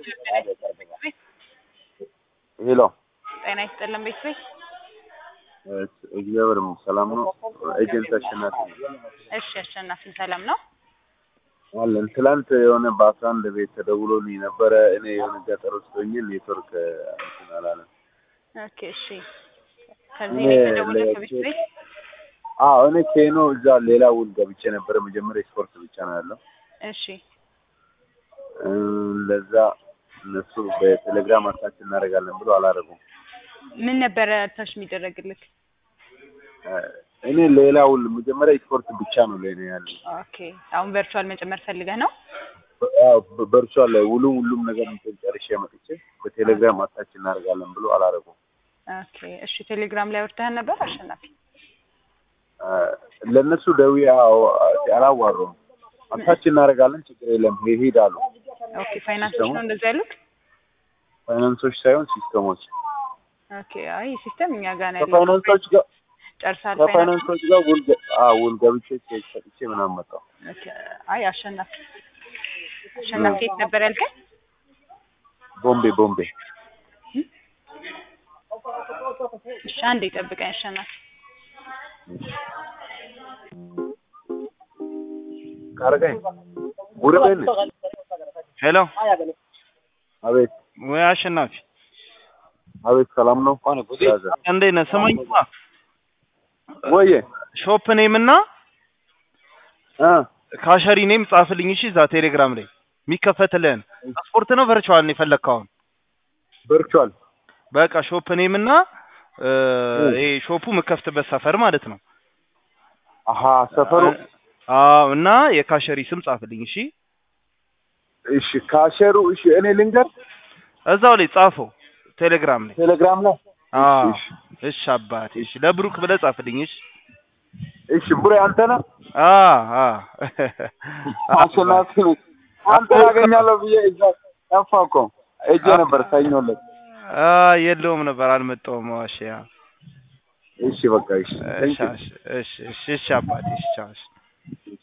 ሄሎ ጤና ይስጥልን ቤተሰብ። እግዚአብሔር ይመስገን ሰላም ነው። ኤጀንት አሸናፊ ነው እሺ አሸናፊ ሰላም ነው? አለን። ትላንት የሆነ በአስራ አንድ ቤት ተደውሎልኝ ነበረ። እኔ የሆነ ገጠር ውስጥ ሆኜ ኔትወርክ እንትን አላለም። ኦኬ እሺ። ከዚህ እኔ ነው የተደወለ ለ- ከቤት ቤት? አዎ እኔ ኬኖ እዛ ሌላ ውል ገብቼ ነበረ። መጀመሪያ ስፖርት ብቻ ነው ያለው። እሺ እ፣ ለዛ እነሱ በቴሌግራም አታች እናደርጋለን ብሎ አላደረጉም። ምን ነበረ ታች የሚደረግልክ? እ፣ እኔ ሌላ ውል መጀመሪያ ስፖርት ብቻ ነው ለእኔ ያለው። ኦኬ አሁን ቨርቹዋል መጨመር ፈልገህ ነው? አዎ በ- በእርሷ ላይ ውሉ ሁሉም ነገር እንትን ጨርሼ መጥቼ በቴሌግራም አታች እናደርጋለን ብሎ አላደረጉም። ኦኬ እሺ ቴሌግራም ላይ ወርደህ ነበር አሸናፊ? እ፣ ለእነሱ ደውዬ አዎ አላዋሩም። አታች እናደርጋለን ችግር የለም ይሄድ አሉ። ኦኬ ፋይናንሶች ነው እንደዚህ ያሉት? ፋይናንሶች ሳይሆን ሲስተሞች ኦኬ አይ ሲስተም እኛ ጋር ነው ያለው። ከፋይናንሶች ጋር ጨርሳል ፋይናንስ? ከፋይናንሶች ጋር ውል ገ- አዎ ውል ገብቼ ቼክ ሰጥቼ ምናምን መጣሁ። ኦኬ አይ አሸናፊ አሸናፊ የት ነበር ያልከኝ? ቦምቤ ቦምቤ እሺ አንዴ ጠብቀኝ አሸናፊ። ካረጋኝ ጉርቤን ሄሎ አቤት ወይ አሸናፊ አቤት ሰላም ነው ያዘ እንዴት ነህ? ስማኝማ ወዬ ሾፕ ኔም እና እ ካሸሪ ኔም ጻፍልኝ እሺ። እዛ ቴሌግራም ላይ የሚከፈትልህን ስፖርት ነው ቨርቹዋል ነው የፈለግከው አሁን? ቨርቹዋል በቃ ሾፕ ኔም እና እ፣ ይሄ ሾፑ የምከፍትበት ሰፈር ማለት ነው። አሀ ሰፈሩ አዎ እና የካሸሪ ስም ጻፍልኝ እሺ። እሺ ካሸሩ እሺ እኔ ልንገር እዛው ላይ ጻፈው ቴሌግራም ላይ። ቴሌግራም ላይ አዎ እሺ እሺ አባቴ እሺ። ለብሩክ ብለህ ጻፍልኝ እሺ። እሺ ቡሬ አንተ ነህ አ አ አሸናፊ ነኝ አንተ ያገኛለሁ ብዬ እዛ ጠፋ እኮ እጄ ነበር ሰኞ ዕለት አ የለውም ነበር አልመጣሁም። ዋሽ ያ እሺ በቃ እሺ እሺ እሺ እሺ እሺ አባቴ እሺ ቻው እሺ።